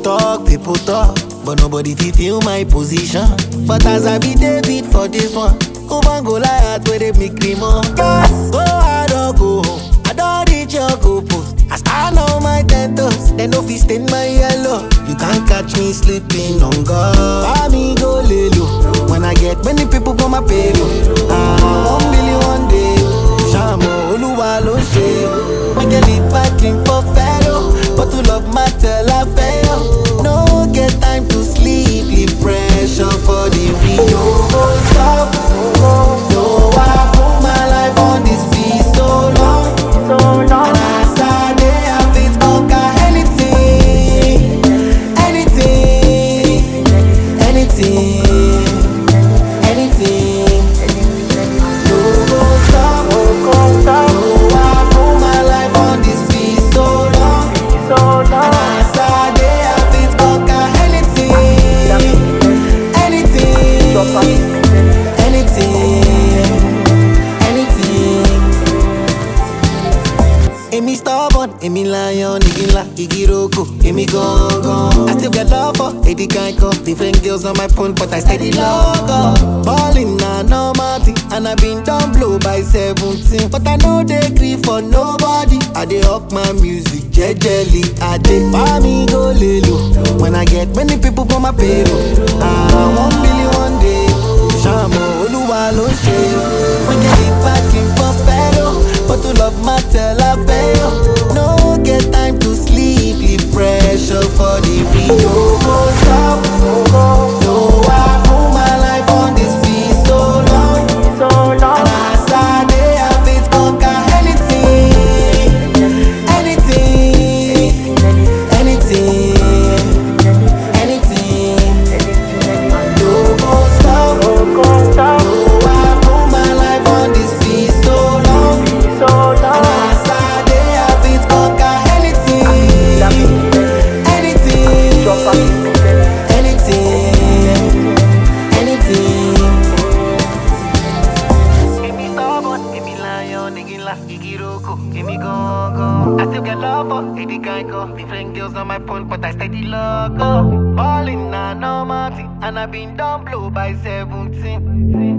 talk, people talk, but nobody fit feel my position. But as I be David for this one, Oban go lie where they make me more. Yes, go hard or go home. I don't reach your goal post. I stand on my ten toes, they no fit stain my yellow. You can't catch me sleeping on God. Buy me go lay low. When I get many people for my payroll. Ah, one billion one day. Shamo Oluwa ló ṣe. Make a lead packing for Pharaoh. But to love matter la fail. No get time to sleep, leave pressure for the real. No go stop. No, I put my life on this beat so long. And as I dey, I fit conquer anything, anything, anything, anything. No go stop. No, I put my life on this beat so long. And as I dey, I fit conquer anything, anything, anything. Èmi stubborn, èmi lion, igi ńlá, igi roko, èmi gangan. I still get love for Eddie Kanko. Different girls on my phone, but I steady love up. Ballin' na normal thing, and I been down blow by 17. But I no dey gree for nobody. I dey up my music jejely. I dey buy me go lelo. When I get many people for my payroll. Ah, one billion one day. Ṣàmù Olúwa ló ṣe. Wọ́n jẹ́ ìpàkì pọ̀ fẹ́ràn. But to love matter la fail. No get time to sleep, leave pressure for the real. No go stop. No, I put my life on this beat so long. And as I dey, I fit conquer anything, anything, anything, anything. No go stop. No, I put my life on this beat so long. And as I dey, I fit conquer anything, anything, anything. Èmi stubborn, èmi lion, igi ńlá, igi roko, èmi gangan. I still get love for Eddie Kanko. Different girls on my phone, but I steady love up. Ballin' na normal thing, and I been down blow by 17.